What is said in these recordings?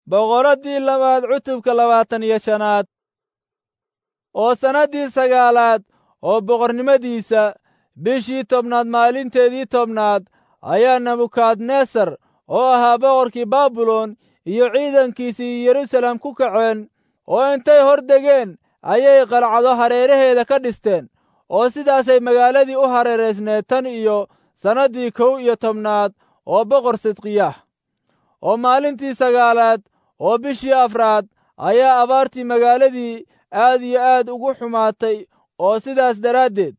boqoraddii labaad cutubka labaatan iyo shanaad oo sannaddii sagaalaad oo boqornimadiisa bishii tobnaad maalinteedii tobnaad ayaa nebukadnesar oo ahaa boqorkii baabilon iyo ciidankiisii yeruusaalem ku kaceen oo intay hor degeen ayay qalcado hareeraheeda ka dhisteen oo sidaasay magaaladii u hareeraysneed tan iyo sannaddii kow iyo tobnaad oo boqor sidqiyaah oo maalintii sagaalaad oo bishii afraad ayaa abaartii magaaladii aad iyo aad ugu xumaatay oo sidaas daraaddeed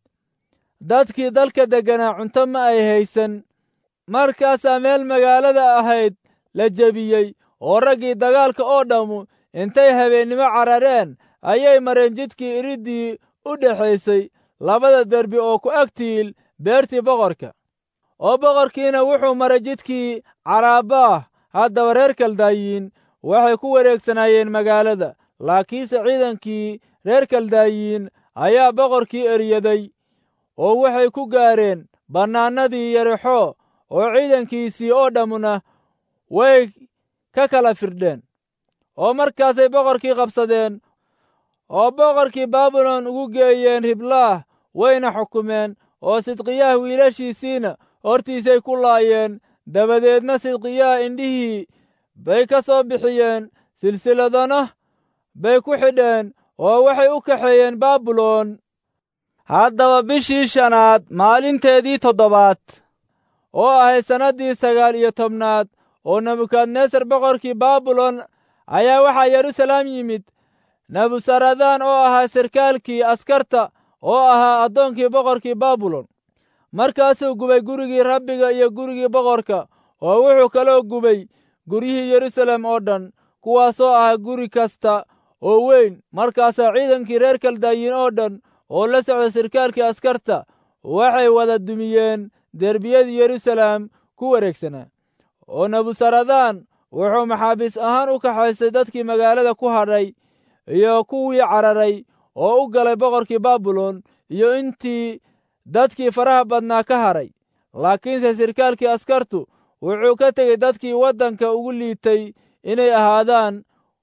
dadkii dalka degganaa cunto ma ay haysan markaasaa meel magaalada ahayd la jebiyey oo raggii dagaalka oo dhammu intay habeennimo carareen ayay mareen jidkii iriddii u dhexaysay labada derbi oo ku agtiil beertii boqorka oo boqorkiina wuxuu maray jidkii caraabaah haddaba reer kaldaayiin waxay ku wareegsanaayeen magaalada laakiinse ciidankii reer kaldaayiin ayaa boqorkii eryaday oo waxay ku gaareen bannaanadii yarexo oo ciidankiisii oo dhammuna way ka kala firdheen oo markaasay boqorkii qabsadeen oo boqorkii baabilon ugu geeyeen riblaah wayna xukumeen oo sidqiyaah wiilashiisiina hortiisay ku laayeen dabadeedna sidqiyaah indhihii bay ka soo bixiyeen silsiladana bay ku xidheen oo waxay u kaxeeyeen baabilon haddaba bishii shanaad maalinteedii toddobaad oo ahayd sannaddii sagaal iyo tobnaad oo nebukadnesar boqorkii baabilon ayaa waxaa yeruusalaam yimid nebusaradaan oo ahaa sarkaalkii askarta oo ahaa addoonkii boqorkii baabilon markaasuu gubay gurigii rabbiga iyo gurigii boqorka oo wuxuu kaloo gubay guryihii yeruusaalem oo dhan kuwaasoo ahaa guri kasta oo weyn markaasaa ciidankii reer kaldaayiin oo dhan oo la socda sarkaalkii askarta waxay wada dumiyeen derbiyadii yeruusaalem ku wareegsanaa oo nebusaradaan wuxuu maxaabiis ahaan u kaxaystay dadkii magaalada ku hadhay iyo kuwii cararay oo u galay boqorkii baabilon iyo intii dadkii faraha badnaa ka hadhay laakiinse sarkaalkii askartu wuxuu ka tegey dadkii waddanka ugu liitay inay ahaadaan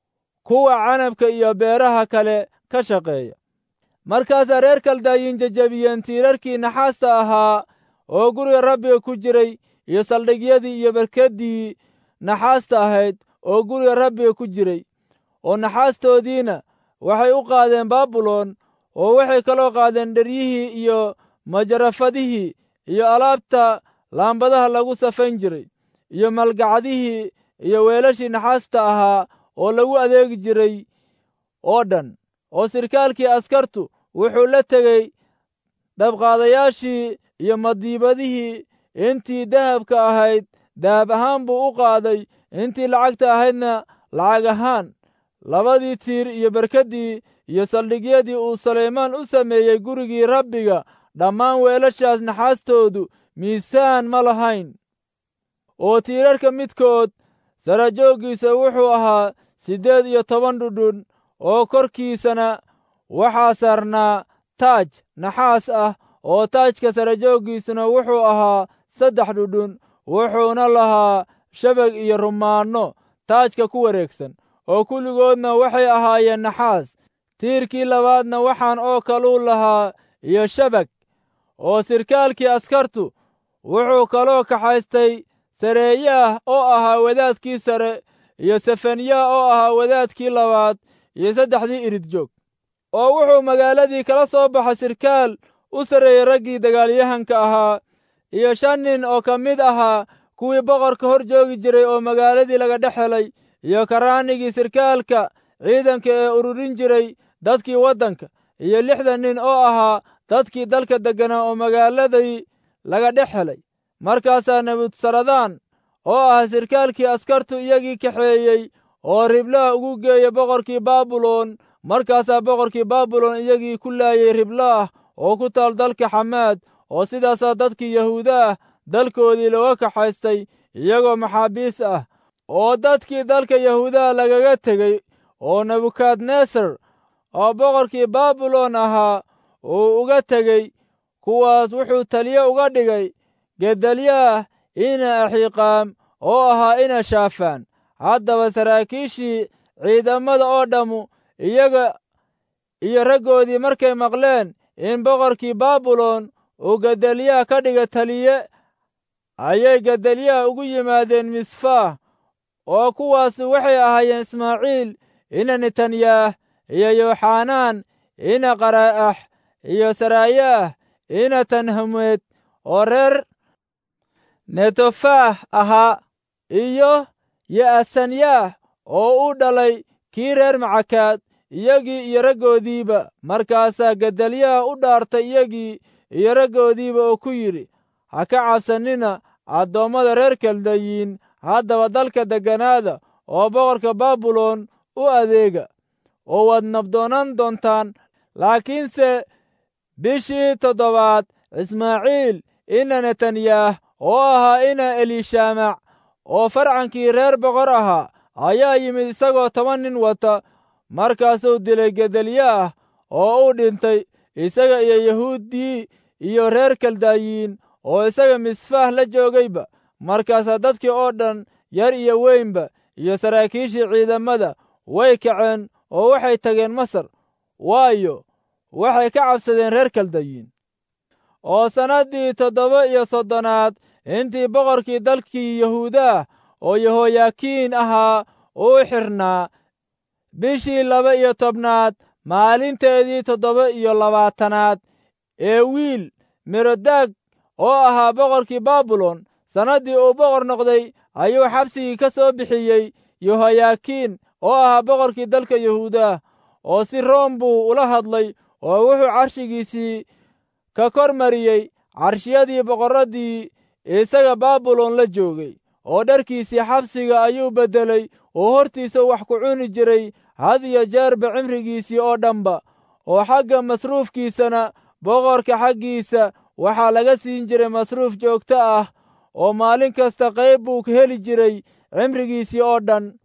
kuwa canabka iyo beeraha kale ka shaqeeya markaasaa reer kaldaayiin jejebiyeen tiirarkii naxaasta ahaa oo guriga rabbiga ku jiray iyo saldhigyadii iyo barkaddii naxaasta ahayd oo guriga rabbiga ku jiray oo naxaastoodiina waxay u qaadeen baabilon oo waxay kaloo qaadeen dheryihii iyo majarafadihii iyo alaabta laambadaha lagu safayn jiray iyo malgacdihii iyo weelashii naxaasta ahaa oo lagu adeegi jiray oo dhan oo sirkaalkii askartu wuxuu la tegey dabqaadayaashii iyo madiibadihii intii dahabka ahayd dahab ahaan buu u qaaday intii lacagta ahaydna lacag ahaan labadii tiir iyo barkaddii iyo saldhigyadii uu sulaymaan u sameeyey gurigii rabbiga dhammaan weelashaas naxaastoodu miisaan ma lahayn oo tiirarka midkood sarajooggiisa wuxuu ahaa siddeed iyo toban dhudhun oo korkiisana waxaa saarnaa taaj naxaas ah oo taajka sarajooggiisuna wuxuu ahaa saddex dhudhun wuxuuna lahaa shabag iyo rumaanno taajka ku wareegsan oo kulligoodna waxay ahaayeen naxaas tiirkii labaadna waxaan oo kaluu lahaa iyo shabag oo sirkaalkii askartu wuxuu kaloo kaxaystay sareeyaah oo ahaa wadaadkii sare iyo sefaniyaah oo ahaa wadaadkii labaad iyo saddexdii irid joog oo wuxuu magaaladii kala soo baxay sirkaal u sarreeyey raggii dagaalyahanka ahaa iyo shan nin oo ka mid ahaa kuwii boqorka hor joogi jiray oo magaaladii laga dhex helay iyo karaanigii sirkaalka ciidanka ee ururin jiray dadkii waddanka iyo lixdan nin oo ahaa dadkii dalka degganaa oo magaaladii laga dhex helay markaasaa nebutsaradaan oo ah sirkaalkii askartu iyagii kaxeeyey oo riblaah ugu geeya boqorkii baabilon markaasaa boqorkii baabilon iyagii ku laayey riblaah oo ku taal dalka xamaad oo sidaasaa dadkii yahuuda ah dalkoodii looga kaxaystay iyagoo maxaabiis ah oo dadkii dalka yahuudaha lagaga tegey oo nebukadnesar oo boqorkii baabilon ahaa uu uga tegey kuwaas wuxuu taliye uga dhigay gedalyaah ina axiiqaam oo ahaa ina shaafaan haddaba saraakiishii ciidamada oo dhammu iyaga iyo raggoodii markay maqleen in boqorkii baabilon uu gedaliyaha ka dhiga taliye ayay gedaliyaha ugu yimaadeen misfaah oo kuwaasu waxay ahaayeen ismaaciil ina netanyaah iyo yooxanaan ina qara'ax iyo saraayaah ina tanhameed oo reer netofaah ahaa iyo ya'asanyaah oo u dhalay kii reer macakaad iyagii iyo raggoodiiba markaasaa gedalyaha u dhaartay iyagii iyo raggoodiiba oo ku yidhi ha ka cabsannina addoommada reer kaldayiin haddaba dalka degganaada oo boqorka baabilon u adeega oo waad nabdoonaan doontaan laakiinse bishii toddobaad ismaaciil ina netanyaah oo ahaa ina eliishamac oo farcankii reer boqor ahaa ayaa yimid isagoo toban nin wata markaasuu dilay gedalyaah oo u dhintay isaga iyo yahuuddii iyo reer kaldayiin oo isaga misfaah la joogayba markaasaa dadkii oo dhan yar iyo weynba iyo saraakiishii ciidamada way kaceen oo waxay tageen masar waayo waxay ka cabsadeen reer kaldayiin oo sannaddii toddoba iyo soddonaad intii boqorkii dalkii yahuudaah oo yehoyakiin ahaa uu xirnaa bishii laba iyo tobnaad maalinteedii toddoba iyo labaatanaad ee wiil merodaag oo ahaa boqorkii baabilon sannaddii uu boqor noqday ayuu xabsigii ka soo bixiyey yehoyakiin oo ahaa boqorkii dalka yahuudaah oo si room buu ula hadlay oo wuxuu carshigiisii ka kor mariyey carshiyadii boqorraddii isaga baabilon la joogay oo dharkiisii xabsiga ayuu beddelay oo hortiisa wax ku cuni jiray had iyo jeerba cimrigiisii oo dhanba oo xagga masruufkiisana boqorka xaggiisa waxaa laga siin jiray masruuf joogto ah oo maalin kasta qayb buu heli jiray cimrigiisii oo dhan